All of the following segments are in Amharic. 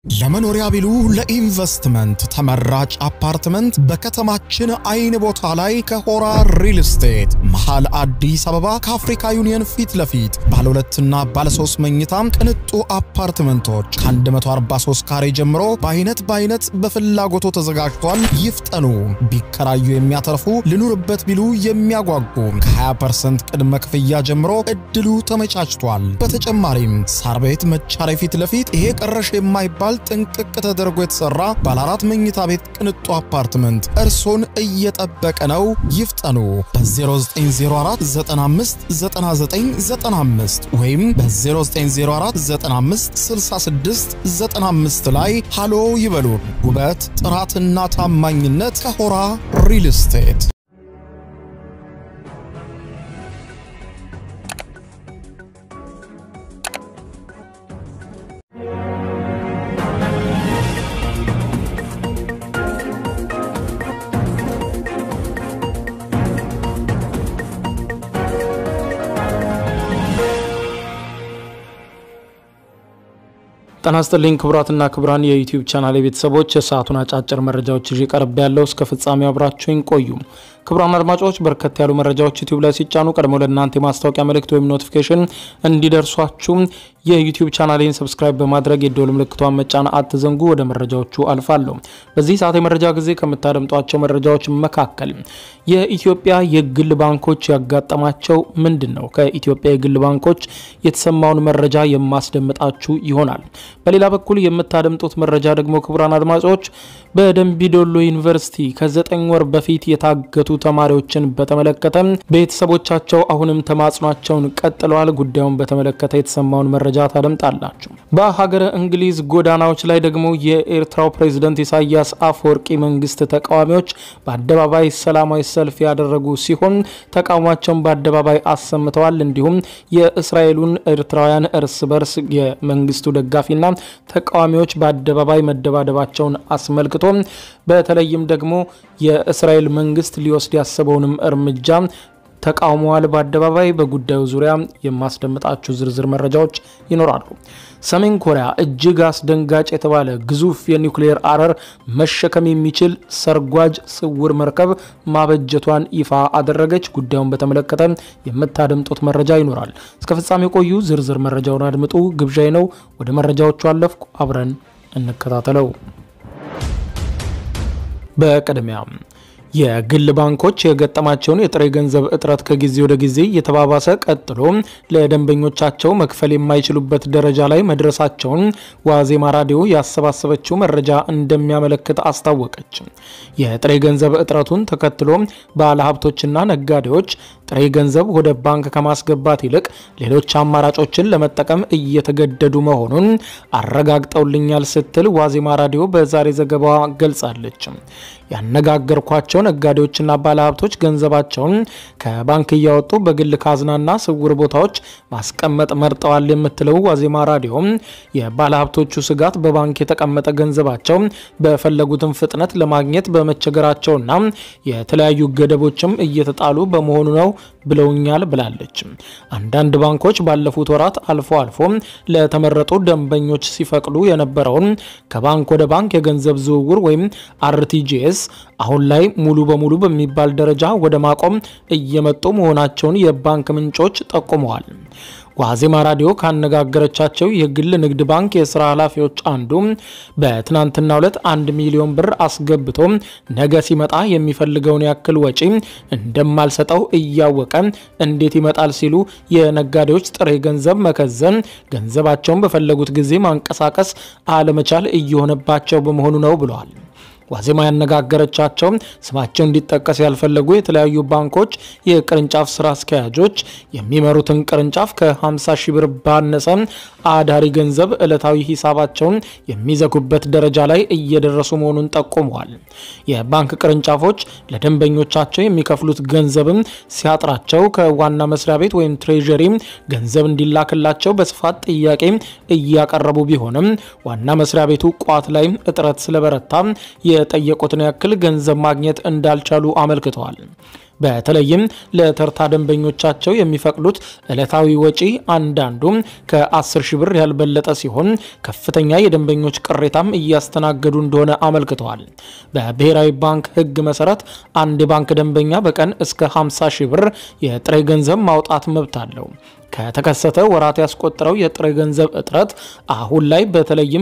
ለመኖሪያ ቢሉ ለኢንቨስትመንት ተመራጭ አፓርትመንት በከተማችን አይን ቦታ ላይ ከሆራ ሪል ስቴት መሃል አዲስ አበባ ከአፍሪካ ዩኒየን ፊት ለፊት ባለ ሁለትና ባለ ሶስት መኝታ ቅንጡ አፓርትመንቶች ከ143 ካሬ ጀምሮ በአይነት በአይነት በፍላጎቶ ተዘጋጅቷል። ይፍጠኑ። ቢከራዩ የሚያተርፉ ልኑርበት ቢሉ የሚያጓጉ ከ20% ቅድመ ክፍያ ጀምሮ እድሉ ተመቻችቷል። በተጨማሪም ሳር ቤት መቻሪያ ፊት ለፊት ይሄ ቀረሽ የማይባል ጥንቅቅ ተደርጎ የተሰራ ባለ አራት መኝታ ቤት ቅንጡ አፓርትመንት እርሶን እየጠበቀ ነው። ይፍጠኑ። በ0904 95 9995 ወይም በ0904 95 66 95 ላይ ሃሎ ይበሉን። ውበት ጥራትና ታማኝነት ከሆራ ሪል ስቴት ጤና ይስጥልኝ ክቡራትና ክቡራን የዩቲዩብ ቻናል ቤተሰቦች የሰዓቱን አጫጭር መረጃዎች ይዤ ቀርብ ያለው እስከ ፍጻሜው አብራችሁኝ ቆዩ። ክቡራን አድማጮች በርከት ያሉ መረጃዎች ዩቲዩብ ላይ ሲጫኑ ቀድሞ ለእናንተ የማስታወቂያ መልእክት ወይም ኖቲፊኬሽን እንዲደርሷችሁ የዩቲዩብ ቻናሌን ሰብስክራይብ በማድረግ የደወል ምልክቷን መጫን አትዘንጉ። ወደ መረጃዎቹ አልፋለሁ። በዚህ ሰዓት የመረጃ ጊዜ ከምታደምጧቸው መረጃዎች መካከል የኢትዮጵያ የግል ባንኮች ያጋጠማቸው ምንድን ነው? ከኢትዮጵያ የግል ባንኮች የተሰማውን መረጃ የማስደምጣችሁ ይሆናል። በሌላ በኩል የምታደምጡት መረጃ ደግሞ ክቡራን አድማጮች በደንቢዶሎ ዩኒቨርሲቲ ከዘጠኝ ወር በፊት የታገቱ ተማሪዎችን በተመለከተ ቤተሰቦቻቸው አሁንም ተማጽኗቸውን ቀጥለዋል። ጉዳዩን በተመለከተ የተሰማውን መረጃ ታደምጣላችሁ። በሀገረ እንግሊዝ ጎዳናዎች ላይ ደግሞ የኤርትራው ፕሬዝደንት ኢሳያስ አፈወርቂ መንግስት ተቃዋሚዎች በአደባባይ ሰላማዊ ሰልፍ ያደረጉ ሲሆን ተቃውሟቸውን በአደባባይ አሰምተዋል። እንዲሁም የእስራኤሉን ኤርትራውያን እርስ በርስ የመንግስቱ ደጋፊና ተቃዋሚዎች በአደባባይ መደባደባቸውን አስመልክቶ በተለይም ደግሞ የእስራኤል መንግስት ሊወስድ ያሰበውንም እርምጃ ተቃውመዋል። በአደባባይ በጉዳዩ ዙሪያ የማስደምጣችሁ ዝርዝር መረጃዎች ይኖራሉ። ሰሜን ኮሪያ እጅግ አስደንጋጭ የተባለ ግዙፍ የኒውክሌር አረር መሸከም የሚችል ሰርጓጅ ስውር መርከብ ማበጀቷን ይፋ አደረገች። ጉዳዩን በተመለከተ የምታደምጡት መረጃ ይኖራል። እስከ ፍጻሜ ቆዩ። ዝርዝር መረጃውን አድምጡ ግብዣይ ነው። ወደ መረጃዎቹ አለፍኩ። አብረን እንከታተለው። በቅድሚያ የግል ባንኮች የገጠማቸውን የጥሬ ገንዘብ እጥረት ከጊዜ ወደ ጊዜ እየተባባሰ ቀጥሎ ለደንበኞቻቸው መክፈል የማይችሉበት ደረጃ ላይ መድረሳቸውን ዋዜማ ራዲዮ ያሰባሰበችው መረጃ እንደሚያመለክት አስታወቀች። የጥሬ ገንዘብ እጥረቱን ተከትሎ ባለሀብቶችና ነጋዴዎች ጥሬ ገንዘብ ወደ ባንክ ከማስገባት ይልቅ ሌሎች አማራጮችን ለመጠቀም እየተገደዱ መሆኑን አረጋግጠውልኛል ስትል ዋዜማ ራዲዮ በዛሬ ዘገባዋ ገልጻለች። ያነጋገርኳቸው ነጋዴዎችና ባለሀብቶች ገንዘባቸውን ከባንክ እያወጡ በግል ካዝናና ስውር ቦታዎች ማስቀመጥ መርጠዋል የምትለው ዋዜማ ራዲዮ የባለሀብቶቹ ስጋት በባንክ የተቀመጠ ገንዘባቸው በፈለጉትን ፍጥነት ለማግኘት በመቸገራቸውና የተለያዩ ገደቦችም እየተጣሉ በመሆኑ ነው ብለውኛል ብላለች። አንዳንድ ባንኮች ባለፉት ወራት አልፎ አልፎ ለተመረጡ ደንበኞች ሲፈቅዱ የነበረውን ከባንክ ወደ ባንክ የገንዘብ ዝውውር ወይም አርቲጂኤስ አሁን ላይ ሙሉ በሙሉ በሚባል ደረጃ ወደ ማቆም እየመጡ መሆናቸውን የባንክ ምንጮች ጠቁመዋል። ዋዜማ ራዲዮ ካነጋገረቻቸው የግል ንግድ ባንክ የስራ ኃላፊዎች አንዱ በትናንትናው ዕለት አንድ ሚሊዮን ብር አስገብቶ ነገ ሲመጣ የሚፈልገውን ያክል ወጪ እንደማልሰጠው እያወቀ እንዴት ይመጣል ሲሉ የነጋዴዎች ጥሬ ገንዘብ መከዘን ገንዘባቸውን በፈለጉት ጊዜ ማንቀሳቀስ አለመቻል እየሆነባቸው በመሆኑ ነው ብለዋል። ዋዜማ ያነጋገረቻቸው ስማቸው እንዲጠቀስ ያልፈለጉ የተለያዩ ባንኮች የቅርንጫፍ ስራ አስኪያጆች የሚመሩትን ቅርንጫፍ ከ50 ሺህ ብር ባነሰ አዳሪ ገንዘብ ዕለታዊ ሂሳባቸውን የሚዘጉበት ደረጃ ላይ እየደረሱ መሆኑን ጠቁመዋል። የባንክ ቅርንጫፎች ለደንበኞቻቸው የሚከፍሉት ገንዘብም ሲያጥራቸው ከዋና መስሪያ ቤት ወይም ትሬዠሪ ገንዘብ እንዲላክላቸው በስፋት ጥያቄ እያቀረቡ ቢሆንም ዋና መስሪያ ቤቱ ቋት ላይ እጥረት ስለበረታ የጠየቁትን ያክል ገንዘብ ማግኘት እንዳልቻሉ አመልክተዋል። በተለይም ለተርታ ደንበኞቻቸው የሚፈቅዱት ዕለታዊ ወጪ አንዳንዱ ከ10 ሺህ ብር ያልበለጠ ሲሆን ከፍተኛ የደንበኞች ቅሬታም እያስተናገዱ እንደሆነ አመልክተዋል። በብሔራዊ ባንክ ሕግ መሰረት አንድ የባንክ ደንበኛ በቀን እስከ 50 ሺህ ብር የጥሬ ገንዘብ ማውጣት መብት አለው። ከተከሰተ ወራት ያስቆጠረው የጥሬ ገንዘብ እጥረት አሁን ላይ በተለይም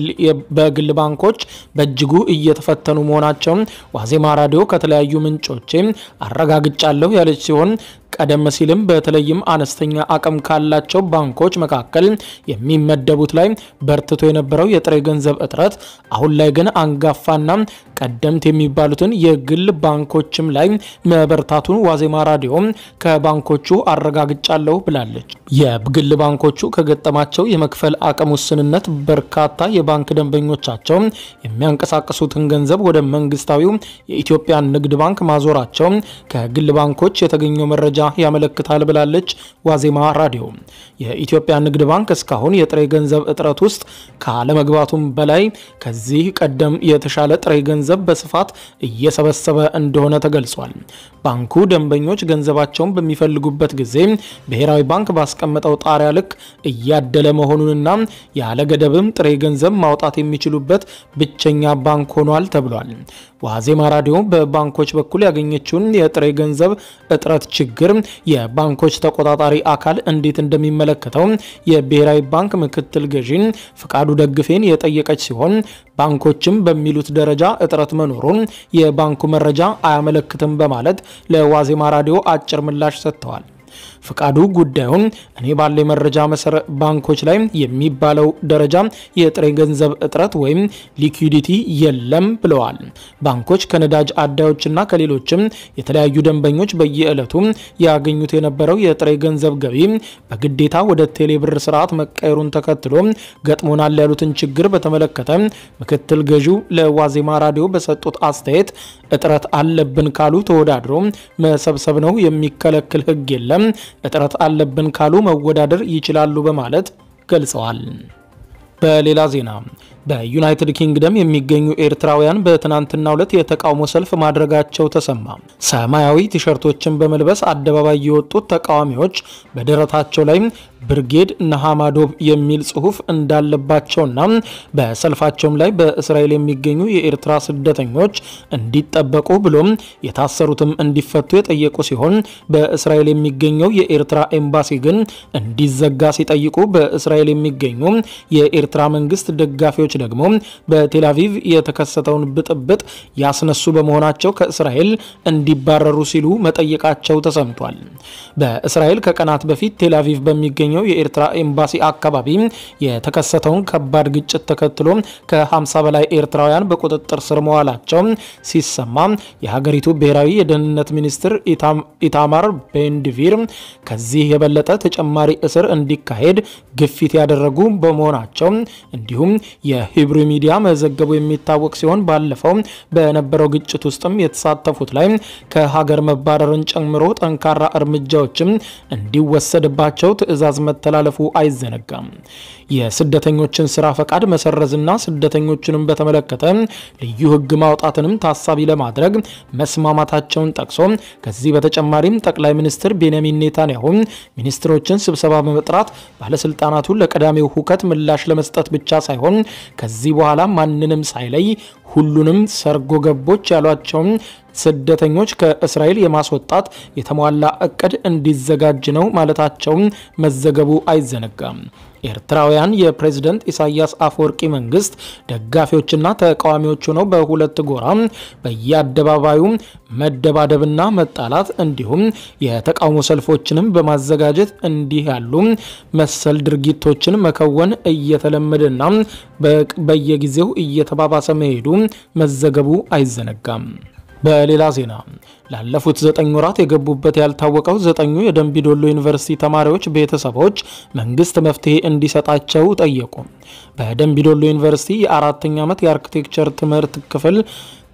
በግል ባንኮች በእጅጉ እየተፈተኑ መሆናቸውን ዋዜማ ራዲዮ ከተለያዩ ምንጮቼ አረጋግጫለሁ ያለች ሲሆን ቀደም ሲልም በተለይም አነስተኛ አቅም ካላቸው ባንኮች መካከል የሚመደቡት ላይ በርትቶ የነበረው የጥሬ ገንዘብ እጥረት አሁን ላይ ግን አንጋፋና ቀደምት የሚባሉትን የግል ባንኮችም ላይ መበርታቱን ዋዜማ ራዲዮ ከባንኮቹ አረጋግጫለሁ ብላለች። የግል ባንኮቹ ከገጠማቸው የመክፈል አቅም ውስንነት በርካታ የባንክ ደንበኞቻቸው የሚያንቀሳቅሱትን ገንዘብ ወደ መንግስታዊው የኢትዮጵያ ንግድ ባንክ ማዞራቸው ከግል ባንኮች የተገኘው መረጃ ያመለክታል ብላለች ዋዜማ ራዲዮ። የኢትዮጵያ ንግድ ባንክ እስካሁን የጥሬ ገንዘብ እጥረት ውስጥ ካለመግባቱም በላይ ከዚህ ቀደም የተሻለ ጥሬ ገንዘብ በስፋት እየሰበሰበ እንደሆነ ተገልጿል። ባንኩ ደንበኞች ገንዘባቸውን በሚፈልጉበት ጊዜ ብሔራዊ ባንክ ባስቀመጠው ጣሪያ ልክ እያደለ መሆኑንና ያለ ገደብም ጥሬ ገንዘብ ማውጣት የሚችሉበት ብቸኛ ባንክ ሆኗል ተብሏል። ዋዜማ ራዲዮ በባንኮች በኩል ያገኘችውን የጥሬ ገንዘብ እጥረት ችግር የባንኮች ተቆጣጣሪ አካል እንዴት እንደሚመለከተው የብሔራዊ ባንክ ምክትል ገዢን ፍቃዱ ደግፌን የጠየቀች ሲሆን ባንኮችም በሚሉት ደረጃ እጥረት መኖሩን የባንኩ መረጃ አያመለክትም በማለት ለዋዜማ ራዲዮ አጭር ምላሽ ሰጥተዋል። ፍቃዱ ጉዳዩን እኔ ባለ መረጃ መሰረት ባንኮች ላይ የሚባለው ደረጃ የጥሬ ገንዘብ እጥረት ወይም ሊኩዊዲቲ የለም ብለዋል። ባንኮች ከነዳጅ አዳዮችና ከሌሎችም የተለያዩ ደንበኞች በየዕለቱ ያገኙት የነበረው የጥሬ ገንዘብ ገቢ በግዴታ ወደ ቴሌብር ስርዓት መቀየሩን ተከትሎ ገጥሞናል ያሉትን ችግር በተመለከተ ምክትል ገዢው ለዋዜማ ራዲዮ በሰጡት አስተያየት እጥረት አለብን ካሉ ተወዳድሮ መሰብሰብ ነው የሚከለክል ሕግ የለም እጥረት አለብን ካሉ መወዳደር ይችላሉ በማለት ገልጸዋል። በሌላ ዜና በዩናይትድ ኪንግደም የሚገኙ ኤርትራውያን በትናንትናው ዕለት የተቃውሞ ሰልፍ ማድረጋቸው ተሰማ። ሰማያዊ ቲሸርቶችን በመልበስ አደባባይ የወጡት ተቃዋሚዎች በደረታቸው ላይ ብርጌድ ነሃማዶብ የሚል ጽሑፍ እንዳለባቸውና በሰልፋቸውም ላይ በእስራኤል የሚገኙ የኤርትራ ስደተኞች እንዲጠበቁ ብሎም የታሰሩትም እንዲፈቱ የጠየቁ ሲሆን በእስራኤል የሚገኘው የኤርትራ ኤምባሲ ግን እንዲዘጋ ሲጠይቁ በእስራኤል የሚገኙ የኤርትራ መንግስት ደጋፊዎች ደግሞ በቴልአቪቭ የተከሰተውን ብጥብጥ ያስነሱ በመሆናቸው ከእስራኤል እንዲባረሩ ሲሉ መጠየቃቸው ተሰምቷል። በእስራኤል ከቀናት በፊት ቴልአቪቭ በሚገኘው የኤርትራ ኤምባሲ አካባቢ የተከሰተውን ከባድ ግጭት ተከትሎ ከ50 በላይ ኤርትራውያን በቁጥጥር ስር መዋላቸው ሲሰማ የሀገሪቱ ብሔራዊ የደህንነት ሚኒስትር ኢታማር ቤንድቪር ከዚህ የበለጠ ተጨማሪ እስር እንዲካሄድ ግፊት ያደረጉ በመሆናቸው እንዲሁም የሂብሩ ሚዲያ መዘገቡ የሚታወቅ ሲሆን ባለፈው በነበረው ግጭት ውስጥም የተሳተፉት ላይ ከሀገር መባረርን ጨምሮ ጠንካራ እርምጃዎችም እንዲወሰድባቸው ትዕዛዝ መተላለፉ አይዘነጋም። የስደተኞችን ስራ ፈቃድ መሰረዝና ስደተኞችንም በተመለከተ ልዩ ሕግ ማውጣትንም ታሳቢ ለማድረግ መስማማታቸውን ጠቅሶ ከዚህ በተጨማሪም ጠቅላይ ሚኒስትር ቤንያሚን ኔታንያሁ ሚኒስትሮችን ስብሰባ በመጥራት ባለስልጣናቱ ለቀዳሚው ሁከት ምላሽ ለመስጠት ብቻ ሳይሆን ከዚህ በኋላ ማንንም ሳይለይ ሁሉንም ሰርጎ ገቦች ያሏቸውን ስደተኞች ከእስራኤል የማስወጣት የተሟላ እቅድ እንዲዘጋጅ ነው ማለታቸውን መዘገቡ አይዘነጋም። ኤርትራውያን የፕሬዝደንት ኢሳያስ አፈወርቂ መንግስት ደጋፊዎችና ተቃዋሚዎች ሆነው በሁለት ጎራ በየአደባባዩ መደባደብና መጣላት እንዲሁም የተቃውሞ ሰልፎችንም በማዘጋጀት እንዲህ ያሉ መሰል ድርጊቶችን መከወን እየተለመደና በየጊዜው እየተባባሰ መሄዱ መዘገቡ አይዘነጋም። በሌላ ዜና ላለፉት ዘጠኝ ወራት የገቡበት ያልታወቀው ዘጠኙ የደንቢዶሎ ዩኒቨርሲቲ ተማሪዎች ቤተሰቦች መንግስት መፍትሄ እንዲሰጣቸው ጠየቁ። በደንቢዶሎ ዩኒቨርሲቲ የአራተኛ ዓመት የአርኪቴክቸር ትምህርት ክፍል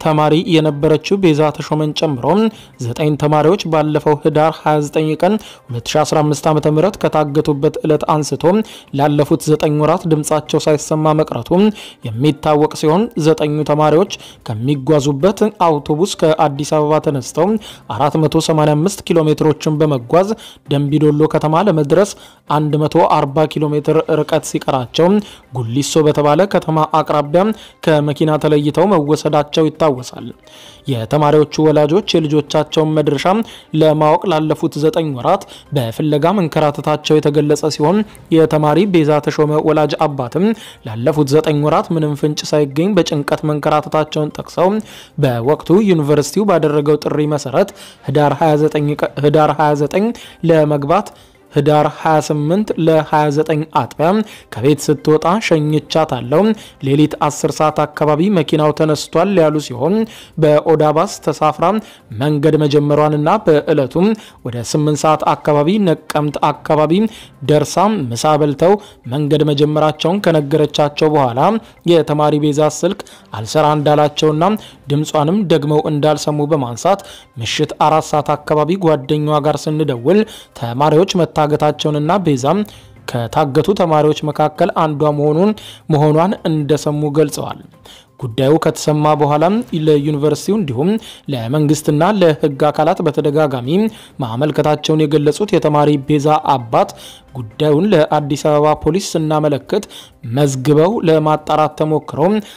ተማሪ የነበረችው ቤዛ ተሾመን ጨምሮ ዘጠኝ ተማሪዎች ባለፈው ህዳር 29 ቀን 2015 ዓ ም ከታገቱበት ዕለት አንስቶ ላለፉት ዘጠኝ ወራት ድምፃቸው ሳይሰማ መቅረቱ የሚታወቅ ሲሆን ዘጠኙ ተማሪዎች ከሚጓዙበት አውቶቡስ ከአዲስ አበባ ተነስተው 485 ኪሎ ሜትሮችን በመጓዝ ደንቢዶሎ ከተማ ለመድረስ 140 ኪሎ ሜትር ርቀት ሲቀራቸው ጉሊሶ በተባለ ከተማ አቅራቢያ ከመኪና ተለይተው መወሰዳቸው ይታወሳል። የተማሪዎቹ ወላጆች የልጆቻቸውን መድረሻ ለማወቅ ላለፉት ዘጠኝ ወራት በፍለጋ መንከራተታቸው የተገለጸ ሲሆን የተማሪ ቤዛ ተሾመ ወላጅ አባትም ላለፉት ዘጠኝ ወራት ምንም ፍንጭ ሳይገኝ በጭንቀት መንከራተታቸውን ጠቅሰው በወቅቱ ዩኒቨርሲቲው ባደረገው ጥሪ መሰረት ህዳር 29 ለመግባት ህዳር 28 ለ29 አጥቢያ ከቤት ስትወጣ ሸኝቻታለሁ። ሌሊት 10 ሰዓት አካባቢ መኪናው ተነስቷል ያሉ ሲሆን በኦዳ ባስ ተሳፍራ መንገድ መጀመሯንና በዕለቱም ወደ 8 ሰዓት አካባቢ ነቀምት አካባቢ ደርሳ ምሳ በልተው መንገድ መጀመራቸውን ከነገረቻቸው በኋላ የተማሪ ቤዛ ስልክ አልሰራ እንዳላቸውና ድምጿንም ደግመው እንዳልሰሙ በማንሳት ምሽት አራት ሰዓት አካባቢ ጓደኛዋ ጋር ስንደውል ተማሪዎች መታ መታገታቸውንና ቤዛም ከታገቱ ተማሪዎች መካከል አንዷ መሆኑን መሆኗን እንደሰሙ ገልጸዋል። ጉዳዩ ከተሰማ በኋላም ለዩኒቨርሲቲው እንዲሁም ለመንግስትና ለሕግ አካላት በተደጋጋሚ ማመልከታቸውን የገለጹት የተማሪ ቤዛ አባት ጉዳዩን ለአዲስ አበባ ፖሊስ ስናመለክት መዝግበው ለማጣራት ተሞክሮ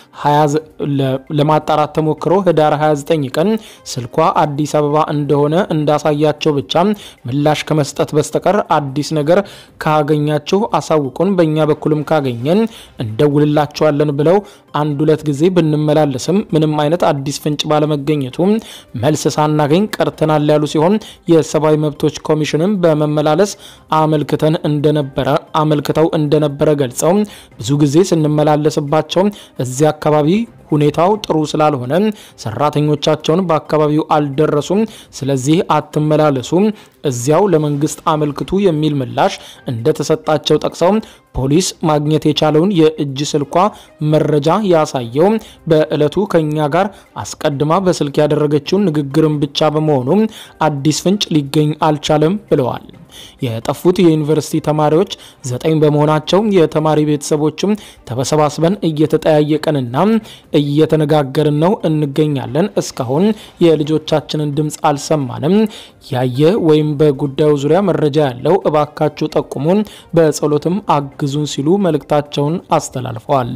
ለማጣራት ተሞክሮ ህዳር 29 ቀን ስልኳ አዲስ አበባ እንደሆነ እንዳሳያቸው ብቻ ምላሽ ከመስጠት በስተቀር አዲስ ነገር ካገኛችሁ አሳውቁን፣ በእኛ በኩልም ካገኘን እንደውልላቸዋለን ብለው አንድ ሁለት ጊዜ ብንመላለስም ምንም አይነት አዲስ ፍንጭ ባለመገኘቱ መልስ ሳናገኝ ቀርተናል ያሉ ሲሆን የሰብአዊ መብቶች ኮሚሽንም በመመላለስ አመልክተን እንደነበረ አመልክተው እንደነበረ ገልጸው ብዙ ጊዜ ስንመላለስባቸው እዚያ አካባቢ ሁኔታው ጥሩ ስላልሆነ ሰራተኞቻቸውን በአካባቢው አልደረሱም፣ ስለዚህ አትመላለሱ፣ እዚያው ለመንግስት አመልክቱ የሚል ምላሽ እንደተሰጣቸው ጠቅሰው ፖሊስ ማግኘት የቻለውን የእጅ ስልኳ መረጃ ያሳየው በዕለቱ ከኛ ጋር አስቀድማ በስልክ ያደረገችውን ንግግርን ብቻ በመሆኑ አዲስ ፍንጭ ሊገኝ አልቻለም ብለዋል። የጠፉት የዩኒቨርሲቲ ተማሪዎች ዘጠኝ በመሆናቸው የተማሪ ቤተሰቦችም ተሰባስበን እየተጠያየቀንና እየተነጋገርን ነው እንገኛለን። እስካሁን የልጆቻችንን ድምፅ አልሰማንም። ያየ ወይም በጉዳዩ ዙሪያ መረጃ ያለው እባካችሁ ጠቁሙን፣ በጸሎትም አግዙን ሲሉ መልእክታቸውን አስተላልፈዋል።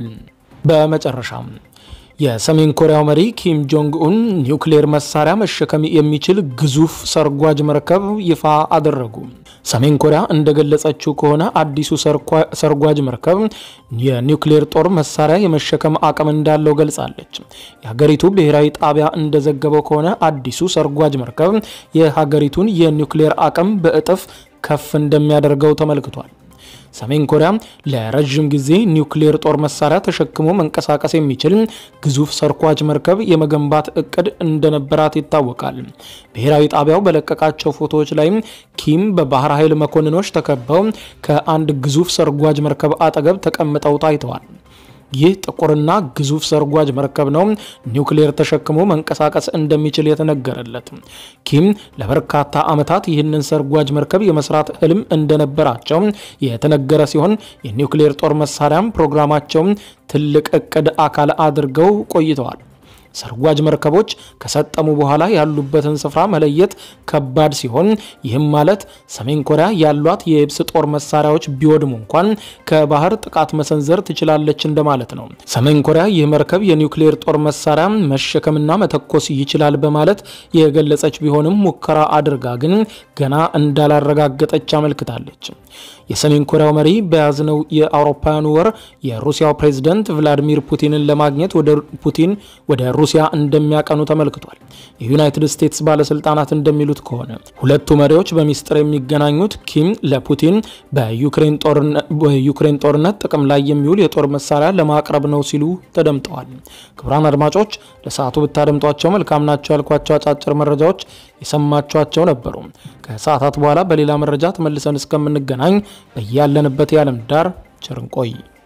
በመጨረሻም የሰሜን ኮሪያው መሪ ኪም ጆንግ ኡን ኒውክሌር መሳሪያ መሸከም የሚችል ግዙፍ ሰርጓጅ መርከብ ይፋ አደረጉ። ሰሜን ኮሪያ እንደገለጸችው ከሆነ አዲሱ ሰርጓጅ መርከብ የኒውክሌር ጦር መሳሪያ የመሸከም አቅም እንዳለው ገልጻለች። የሀገሪቱ ብሔራዊ ጣቢያ እንደዘገበው ከሆነ አዲሱ ሰርጓጅ መርከብ የሀገሪቱን የኒውክሌር አቅም በእጥፍ ከፍ እንደሚያደርገው ተመልክቷል። ሰሜን ኮሪያ ለረዥም ጊዜ ኒውክሌር ጦር መሳሪያ ተሸክሞ መንቀሳቀስ የሚችል ግዙፍ ሰርኳጅ መርከብ የመገንባት እቅድ እንደነበራት ይታወቃል። ብሔራዊ ጣቢያው በለቀቃቸው ፎቶዎች ላይም ኪም በባህር ኃይል መኮንኖች ተከበው ከአንድ ግዙፍ ሰርጓጅ መርከብ አጠገብ ተቀምጠው ታይተዋል። ይህ ጥቁርና ግዙፍ ሰርጓጅ መርከብ ነው ኒውክሌር ተሸክሞ መንቀሳቀስ እንደሚችል የተነገረለት። ኪም ለበርካታ ዓመታት ይህንን ሰርጓጅ መርከብ የመስራት ህልም እንደነበራቸው የተነገረ ሲሆን የኒውክሌር ጦር መሳሪያም ፕሮግራማቸው ትልቅ እቅድ አካል አድርገው ቆይተዋል። ሰርጓጅ መርከቦች ከሰጠሙ በኋላ ያሉበትን ስፍራ መለየት ከባድ ሲሆን ይህም ማለት ሰሜን ኮሪያ ያሏት የየብስ ጦር መሳሪያዎች ቢወድሙ እንኳን ከባህር ጥቃት መሰንዘር ትችላለች እንደማለት ነው። ሰሜን ኮሪያ ይህ መርከብ የኒውክሌር ጦር መሳሪያ መሸከምና መተኮስ ይችላል በማለት የገለጸች ቢሆንም ሙከራ አድርጋ ግን ገና እንዳላረጋገጠች አመልክታለች። የሰሜን ኮሪያው መሪ በያዝነው የአውሮፓውያኑ ወር የሩሲያው ፕሬዝደንት ቭላዲሚር ፑቲንን ለማግኘት ወደ ፑቲን ወደ ሩሲያ እንደሚያቀኑ ተመልክቷል። የዩናይትድ ስቴትስ ባለስልጣናት እንደሚሉት ከሆነ ሁለቱ መሪዎች በሚስጥር የሚገናኙት ኪም ለፑቲን በዩክሬን ጦርነት ጥቅም ላይ የሚውል የጦር መሳሪያ ለማቅረብ ነው ሲሉ ተደምጠዋል። ክቡራን አድማጮች ለሰዓቱ ብታደምጧቸው መልካም ናቸው ያልኳቸው አጫጭር መረጃዎች የሰማችኋቸው ነበሩ። ከሰዓታት በኋላ በሌላ መረጃ ተመልሰን እስከምንገናኝ በያለንበት የዓለም ዳር ቸር እንቆይ።